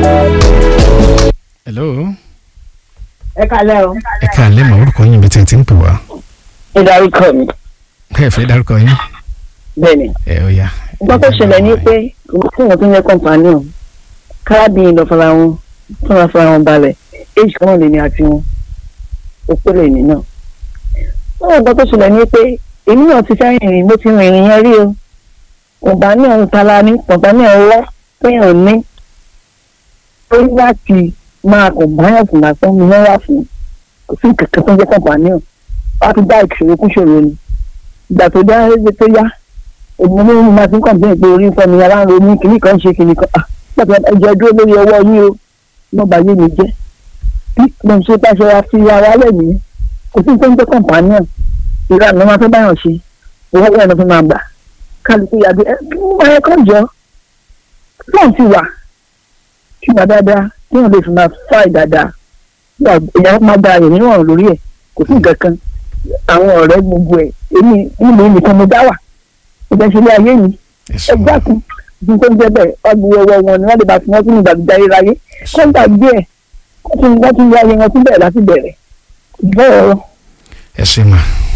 hello ẹ kalẹ́ o. ẹ káàlẹ́ mà orúkọ yín bí tí n ti ń pè wá ìdárúkọ mi ẹ fẹ́ dárúkọ yín bẹ́ẹ̀ ni. ẹ ó yá. nǹkan tó ṣẹlẹ̀ ni pé kí wọ́n tó ń yẹ kọ́ńpánì o kárábìnrin lọ fara wọn fúnra fara wọn balẹ̀ éjì kan náà lèmi àti wọn òpó lèmi náà. wọ́n nǹkan tó ṣẹlẹ̀ ni pé èmi náà ti fẹ́ rìnrìn mo ti rìnrìn yẹn rí o ọ̀gbà ní ọ̀hún tala ní ọ̀gbà ní ọ̀hún wọ́ téèyàn ní orí láti máa kàn báyọ̀ fún lásán mi wọ́n wá fún kò sí kankan tó ń jẹ́ kọ́ńpánì o wọ́n á fi dá ìṣòro kún ṣòro ni ìgbà tó dá ẹgbẹ́ tó yá èmi ní mo máa ti ń kàn bẹ́ẹ̀ pé orí ń fọ́ mi ara ń ro mí kìnnì kan ṣe kìnnì kan pàtó ẹjọ́ dúró lórí ọwọ́ yín o mo bá yé mi jẹ́ bí mo ṣe bá ṣe wá fi ara lẹ̀ nìyẹn kò sí nǹkan tó kọ̀ǹpánì ọ̀ ìlànà máa fẹ́ báyọ̀ ṣe owó ẹ̀rọ tó máa gbà kálukú yàgbé ẹ kí wọ́n máa kọ́ jọ fóun ti wà kí wọ́n dáadáa kí wọ́n lè fi máa fáì dáadáa ìyàwó máa gba àyè níwọ̀n lórí ẹ̀ kò sí nǹkan kan àwọn ọ̀rẹ́ gbogbo ẹ̀ èmi nílùú nìkan mo dá wà ìgbésílẹ̀ ayé mi ẹ ṣeun ẹgbẹ́ àkùn bí tó ń jẹ́ bẹ́ẹ̀ ọgbù ọwọ́ wọn ni wọ́n lè bá fi wọ́n sínú ìgbàgbé ayérayé kọ́ńtà díẹ̀ wọ́n tún wọ́n tún yá ayé wọn tún bẹ̀rẹ̀ láti bẹ̀rẹ̀ bẹ́ẹ̀ ọ̀rọ̀ ẹ ṣe mà